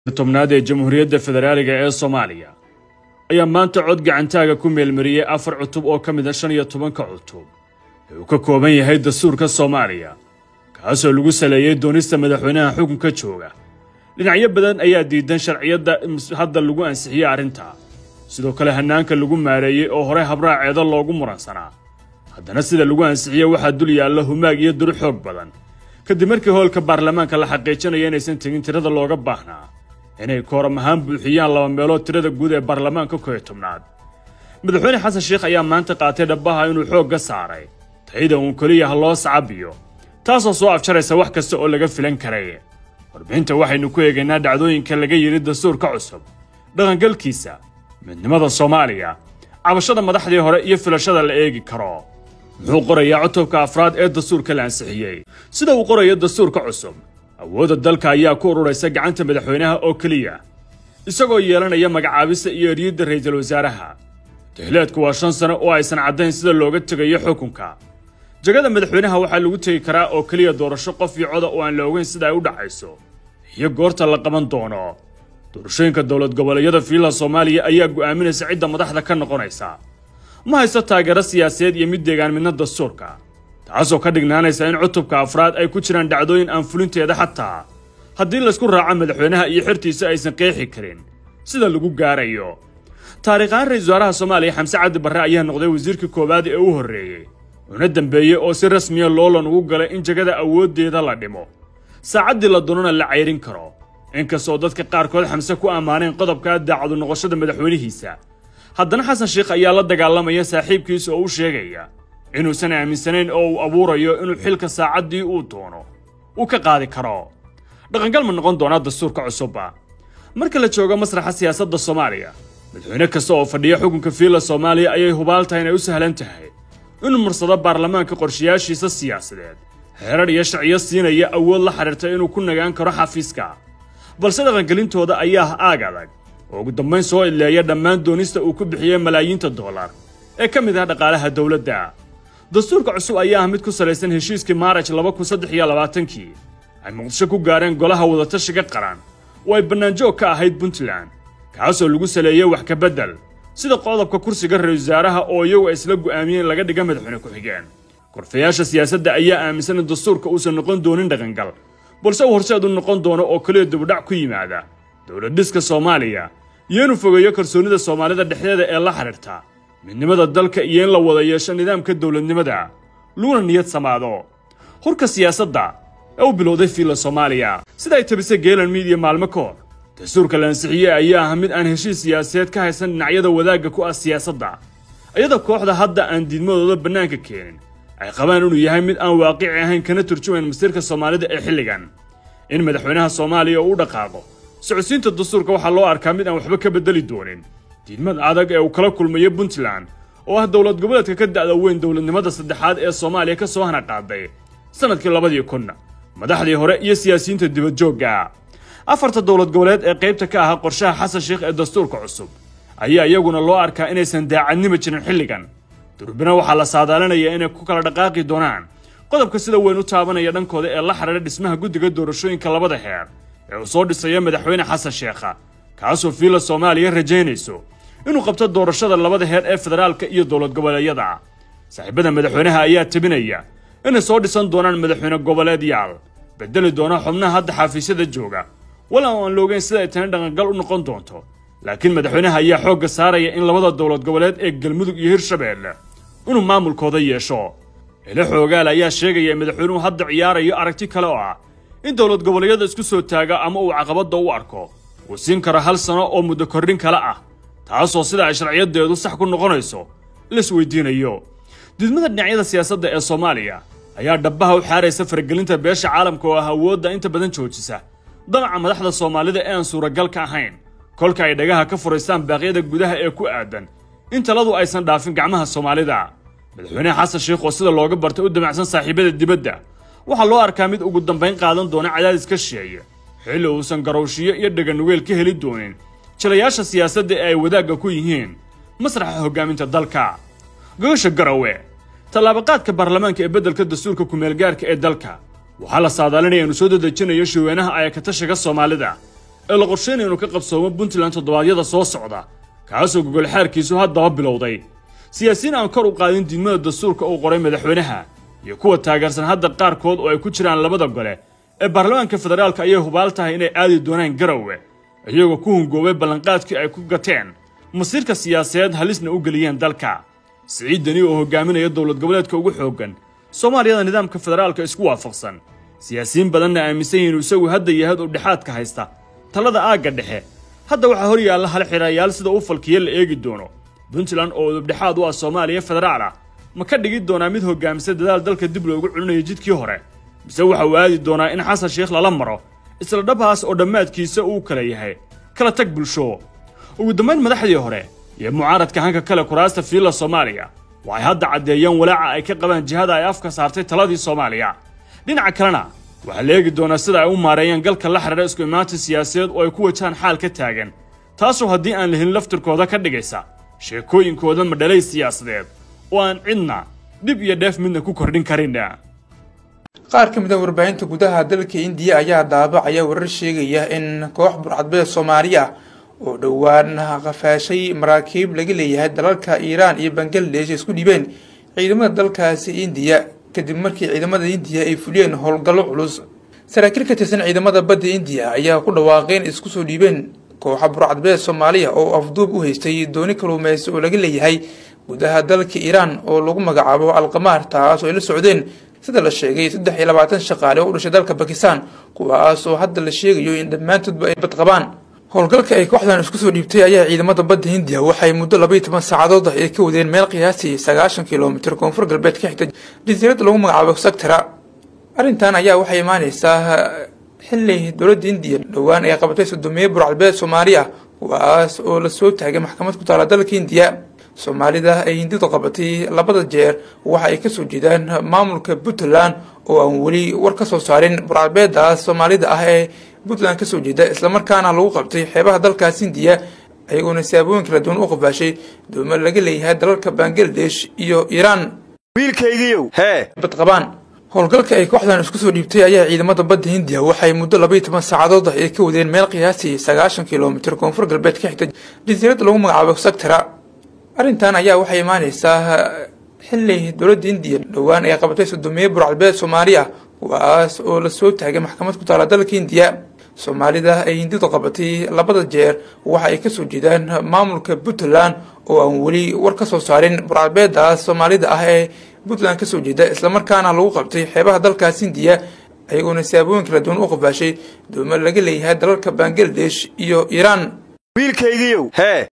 tobnaad ee jamhuuriyadda federaaliga ee soomaaliya ayaa maanta cod gacantaaga ku meelmariyey afar cutub oo ka mid a shan iyo tobanka cutub ee uu ka kooban yahay dastuurka soomaaliya kaasoo lagu saleeyey doonista madaxweynaha xukunka jooga dhinacyo badan ayaa diidan sharciyadda hadda lagu ansixiyey arrinta sidoo kale hannaanka lagu maareeyey oo hore habraaceeda loogu muransanaa haddana sida lagu ansixiyey waxaa dul yaalla humaag iyo duri xoog badan kadib markii hoolka baarlamaanka la xaqiijinaya inaysan tegin tirada looga baahnaa inay kooram ahaan buuxiyaan laba meelood tirada guud ee baarlamaanka kow iyo tobnaad madaxweyne xasan sheekh ayaa maanta qaatay dhabbaha inuu xoogga saaray tayada uun keliya ha loo sacabiyo taasoo soo afjaraysa wax kasta oo laga filan karay warbixinta waxaynu ku eegaynaa dhacdooyinka laga yidhi dastuurka cusub dhaqangalkiisa midnimada soomaaliya cabashada madaxdii hore iyo filashada la eegi karo muxuu qorayaa cutubka afraad ee dastuurka la ansixiyey sida uu qorayo dastuurka cusub awoodda dalka ayaa ku ururaysa gacanta madaxweynaha oo keliya isagoo yeelanaya magacaabista iyo eryidda ra'iisul wasaaraha dehleedku waa shan sano oo aysan caddayn sida looga tegayo xukunka jagada madaxweynaha waxaa lagu tegi karaa oo keliya doorasho qof iyo coda oo aan la ogeyn sida ay u dhacayso iyo goorta la qaban doono doorashooyinka dowlad goboleedyada fiilaha soomaaliya ayaa go'aaminaysa cidda madaxda ka noqonaysa ma haysto taageero siyaasadeed iyo mid deegaan midna dastuurka taasoo ka dhignaanaysa in cutubka afraad ay ku jiraan dhacdooyin aan fulinteeda xataa haddii laysku raaco madaxweynaha iyo xertiisa aysan qeexi karin sida lagu gaarayo taariikhaan ra-isul wasaaraha soomaaliya xamse cabdi barre ayaa noqday wasiirkii koowaad ee u horreeyey una dembeeyey oo si rasmiya loolan ugu galay in jagada awooddeeda la dhimo saacaddii la doonana la cayrin karo inkastoo dadka qaarkood xamse ku ammaaneen qodobka daacadu noqoshada madaxweynihiisa haddana xasan sheekh ayaa la dagaalamaya saaxiibkiisa oo u sheegaya inuusan aaminsanayn oo uu abuurayo inuu xilka saacaddii uu doono uu ka qaadi karo dhaqangal ma noqon doonaa dastuurka cusubba marka la joogo masraxa siyaasadda soomaaliya madaxweyne kasta oo fadhiya xukunka fiila soomaaliya ayay hubaal tahay inay u sahlan tahay inuu marsado baarlamaanka qorshayaashiisa siyaasadeed xeerar iyo sharciyo siinaya awood la xidhiirta inuu ku nagaan karo xafiiska balse dhaqangelintooda ayaa ah aag adag oo ugu dambayn soo idleeya dhammaan doonista uu ku bixiyey malaayiinta dollar ee ka mid ah dhaqaalaha dowladda dastuurka cusub ayaa ah mid ku salaysan heshiiskii maaraj laba kun saddex iyo labaatankii ay muqdisho ku gaareen golaha wadatashiga qaran oo ay bannaanjoog ka ahayd puntland kaasoo lagu saleeyey wax ka beddel sida qodobka kursiga ra-isul wasaaraha oo iyagu ay isla go'aamiyeen laga dhiga madaxweyne ku-xigeen korfayaasha siyaasadda ayaa aaminsan in dastuurka uusan noqon doonin dhaqangal balse uu horseed u noqon doono oo keliya dibudhac ku yimaada dowlad dhiska soomaaliya iyo inuu fogeeyo kalsoonnida soomaalida dhexdeeda ee la xidhiirta midnimada dalka iyo in la wada yeesho nidaamka dowladnimada laguna niyad samaado hurka siyaasadda ee u bilowday fiilla soomaaliya sida ay tabisay geelan miidiya maalmo ka hor dastuurka la ansixiyey ayaa ah mid aan heshiis siyaasadeed ka haysan dhinacyada wadaagga ku ah siyaasadda iyada kooxda hadda aan diidmadooda bannaanka keenin ay qabaan inuu yahay mid aan waaqici ahayn kana turjumayn masiirka soomaalida ee xilligan in madaxweynaha soomaaliya uu u dhaqaaqo socodsiinta dastuurka waxaa loo arkaa mid aan waxba ka beddeli doonin diidmad adag ee uu kala kulmayo puntland oo ah dowlad goboleedka ka da'da weyn dowladnimada saddexaad ee soomaaliya ka soo hana qaaday sannadkii labadii kun madaxdii hore iyo siyaasiyiinta dibadjoogga afarta dowlad goboleed ee qaybta ka ahaa qorshaha xasan sheekh ee dastuurka cusub ayaa iyaguna loo arkaa inaysan daacadnimo jirin xilligan durbina waxaa la saadaalinaya inay ku kala dhaqaaqi doonaan qodobka sida weyn u taabanaya dhankooda ee la xidhiidha dhismaha guddiga doorashooyinka labada heer ee uu soo dhisaya madaxweyne xasan sheekha kaasoo fiila soomaaliya rajaynayso inuu qabto doorashada labada heer ee federaalka iyo dowlad goboleedyada saaxiibada madaxweynaha ayaa tabinaya inay soo dhisan doonaan madaxweyne goboleedyaal bedeli doona xubnaha hadda xafiisyada jooga walow aan la ogeyn sida ay tani dhaqangal u noqon doonto laakiin madaxweynaha ayaa xoogga saaraya in labada dowlad goboleed ee galmudug iyo hirshabeelle inuu maamulkooda yeesho ele xoogaal ayaa sheegaya in madaxweynuhu hadda ciyaarayo aragti kale oo ah in dowlad goboleedyada isku soo taaga ama uu caqabadda u arko uu siin karo hal sano oo muddo kordhin kale ah taasoo sida ay sharciyadeedu sax ku noqonayso laisweydiinayo diidmada dhinacyada siyaasadda ee soomaaliya ayaa dhabbaha u xaaraysa faragelinta beesha caalamka oo ah awoodda inta badan joojisa damaca madaxda soomaalida ee aan suuragal ka ahayn kolka ay dhagaha ka furaystaan baaqyada gudaha ee ku aadan in taladu aysan dhaafin gacmaha soomaalida madaxweyne xasan sheekh oo sida looga bartay u damacsan saaxiibada dibadda waxaa loo arkaa mid ugu dambayn qaadan doona cadaadis ka sheeya xilli uusan garowshiyo iyo dheganugeel ka heli doonin jilayaasha siyaasadda ee ay wadaagga ku yihiin masraxa hoggaaminta dalka gogosha garowe tallaabaqaadka baarlamaanka ee beddelka dastuurka kumeelgaarka ee dalka waxaa la saadaalinaya inuu soo dadejinayo shirweynaha ayakatashiga soomaalida ee la qorsheynaya inuu ka qabsoomo puntland toddobaadyada soo socda kaasoo gogol xaarkiisu haddaba bilowday siyaasiyiin aan kor u qaadin diidmada dastuurka uu qoray madaxweynaha iyo kuwa taageersan hadda qaarkood oo ay ku jiraan labada gole ee baarlamaanka federaalka ayay hubaal tahay inay aadi doonaan garowe iyagoo ku hungoobay ballanqaadkii ay ku gateen masiirka siyaasadeed halisna u geliyeen dalka siciid deni oo hogaaminaya dowlad goboleedka ugu xooggan soomaaliyada nidaamka federaalka isku waafaqsan siyaasiyiin badanna aaminsan yihiin isagu hadda yahayd oo dhexaadka haysta talada aagga dhexe hadda waxaa hor yaalla hal xirayaal sida u falkiya la eegi doono puntland oo udubdhexaad u ah soomaaliya federaal ah ma ka dhigi doonaa mid hogaamisa dadaal dalka dib loogu celinayo jidkii hore mise waxa uu aadi doonaa in xasan sheekh lala maro isla dhabhaas oo dhammaadkiisa uu kala yahay kala tag bulsho ugu dambayn madaxdii hore iyo mucaaradka hanka kale kuraasta fiilla soomaaliya waxay hadda caddeeyeen walaaca ay ka qabaan jihada ay afka saartay taladii soomaaliya dhinaca kalena waxaa la eegi doonaa sida ay u maareeyeen galka la xidhiira isku imaanta siyaasadeed oo ay ku wajahaan xaal ka taagan taasoo haddii aan la helin laftirkooda ka dhigaysa sheekooyinkooda madhalay siyaasadeed oo aan cidna dhib iyo dheef midna ku kordhin karin qaar ka mid a warbaahinta gudaha dalka indiya ayaa daabacaya warar sheegaya in koox burcadbeed soomaali ah oo dhowaan qafaashay maraakiib laga leeyahay dalalka iiraan iyo bangaladesh isku dhibeen ciidamada dalkaasi indiya kadib markii ciidamada indiya ay fuliyeen howlgallo culus saraakiil ka tirsan ciidamada badda indiya ayaa ku dhawaaqeen isku soo dhiibeen kooxa burcadbeed soomaaliya oo afduub u haystay dooni kaluumeysi oo laga leeyahay gudaha dalka iiraan oo lagu magacaabo alqamaar taas oo ay la socdeen sida la sheegay saddex iyo labaatan shaqaale oo u dhashay dalka bakistan kuwaas oo hadda la sheegayo in dhammaantoodba ay bad qabaan howlgalka ay kooxdan isku soo dhiibtay ayaa ciidamada badda hindiya waxay muddo labaiyo toban saacadood ah ay ka wadeen meel qiyaastii sagaashan kilomitir koonfur galbeed ka xigta jasiiradda lagu magacaabo sectara arrintan ayaa waxay imaaneysaa xili dowladda indiya dhowaan ay qabatay sodomiye burcalbeed soomaali ah kuwaas oo lasoo taagay maxkamad ku taala dalka indiya soomaalida ay hindidu qabatay labada jeer waxa ay kasoo jeedaan maamulka puntland oo aan weli war ka soo saarin burcalbeedaas soomaalida ah ee puntland kasoo jeeda islamarkaana lagu qabtay xeebaha dalkaas hindiya ayagoona siyaabooyin kala duwan u qafaashay doomo laga leeyahay dalalka bangaladesh iyo iiraan wiilkaygiiow hee bad qabaan howlgalka ay kooxdan isku soo dhiibtay ayaa ciidamada badda hindiya waxay muddo labaiyo toban saacadood ah ay ka wadeen meel qiyaastii sagaashan kilomitir koonfur galbeed ka xigta jasiiradda lagu magacaabo sectara arrintan ayaa waxay imaaneysaa xili dowladda indiya dhowaan ay qabatay sodomiye burcalbeed soomaali ah kuwaas oo lasoo taagay maxkamad ku taala dalka indiya soomaalida ay hindidu qabatay labada jeer waxa ay kasoo jeedaan maamulka puntland oo aan weli war ka soo saarin burcalbeedaas soomaalida ah ee puntland kasoo jeeda islamarkaana lagu qabtay xeebaha dalkaas hindiya ayagoona siyaabooyin kala duwan u qafaashay doomo laga leeyahay dalalka bangaladesh iyo iiraan wiilkaygiiow hee